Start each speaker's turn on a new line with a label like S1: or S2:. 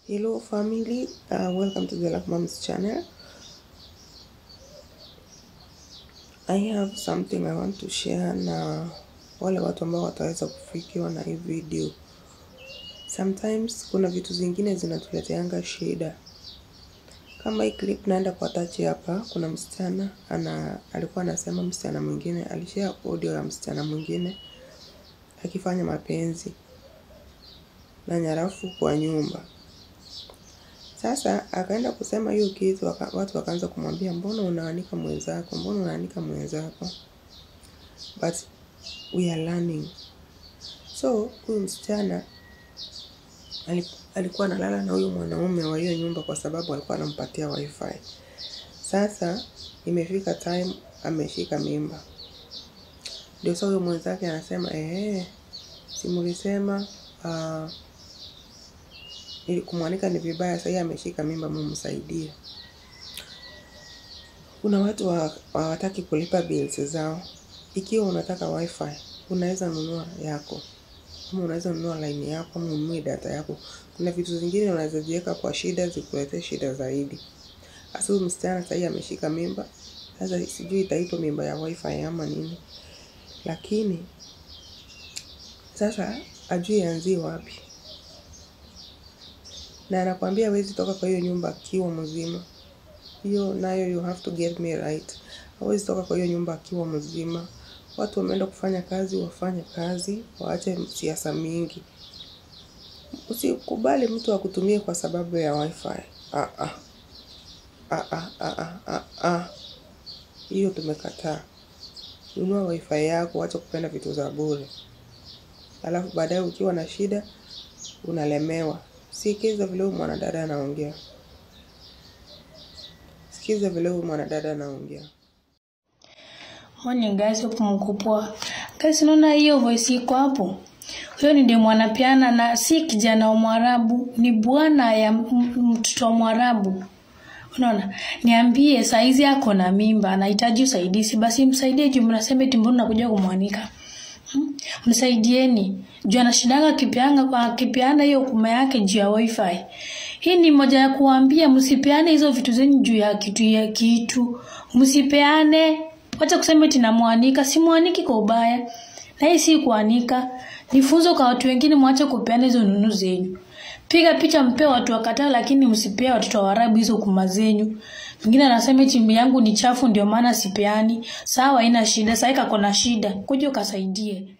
S1: Hello family, uh, welcome to the Love Moms channel. I have something I want to share na wale watu ambao wataweza kufikiwa na hii video. Sometimes kuna vitu zingine zinatuleteanga shida. Kama hii clip naenda kwa touch hapa, kuna msichana ana alikuwa anasema msichana mwingine alishare audio ya msichana mwingine akifanya mapenzi na nyarafu kwa nyumba. Sasa akaenda kusema hiyo kitu, waka, watu wakaanza kumwambia mbona unaanika mwenzako, mbona unaanika mwenzako, but we are learning. So huyu msichana ali- alikuwa analala na huyu mwanaume wa hiyo nyumba kwa sababu alikuwa anampatia wifi. Sasa imefika time ameshika mimba, ndio sasa huyo mwenzake anasema ehe, si mulisema uh, ili kumwanika ni vibaya, sasa yeye ameshika mimba, mumsaidie. Kuna watu wa- hawataki kulipa bills zao. Ikiwa unataka wifi, unaweza nunua yako, ama unaweza nunua line yako, ama ununue data yako. Kuna vitu zingine unaweza jiweka kwa shida zikuletee shida zaidi. Sasa huyu msichana sahii ameshika mimba, sasa sijui itaitwa mimba ya wifi ama nini, lakini sasa ajui anzie wapi, na anakwambia hawezi toka kwa hiyo nyumba akiwa mzima. Hiyo nayo you have to get me right. Hawezi toka kwa hiyo nyumba akiwa mzima. Watu wameenda kufanya kazi, wafanye kazi, waache siasa mingi. Usikubali mtu akutumie kwa sababu ya wifi. Ah ah. Ah ah ah ah ah ah. Hiyo tumekataa. Nunua wifi yako, acha kupenda vitu za bure. Alafu baadaye ukiwa na shida unalemewa. Sikiza vile huyu mwanadada anaongea. Sikiza vile huyu mwanadada anaongea.
S2: Morning guys, hope mko poa. Guys, unaona hiyo voice iko hapo? Huyo ni demu anapeana na si kijana wa Mwarabu, ni bwana ya m- m- mtoto wa Mwarabu. Unaona? Niambie saizi yako na mimba, anahitaji usaidizi, basi msaidie juu mnasema eti mbona unakuja kumwanika. Hmm? Msaidieni. Juu anashindanga akipeanga akipeana hiyo kuma yake juu ya wifi. Hii ni moja ya kuambia msipeane hizo vitu zenu juu ya kitu ya kitu. Msipeane. Wacha kusema eti namwanika, simwaniki kwa ubaya. Na hii si kuanika. Ni funzo kwa watu wengine mwache kupeana hizo nunu zenyu. Piga picha mpe watu wakataa, lakini msipea watoto wa Arabu hizo kuma zenyu. Mwingine anasema chimbi yangu ni chafu ndio maana sipeani. Sawa, haina shida. Sasa kako na shida. Kuja ukasaidie.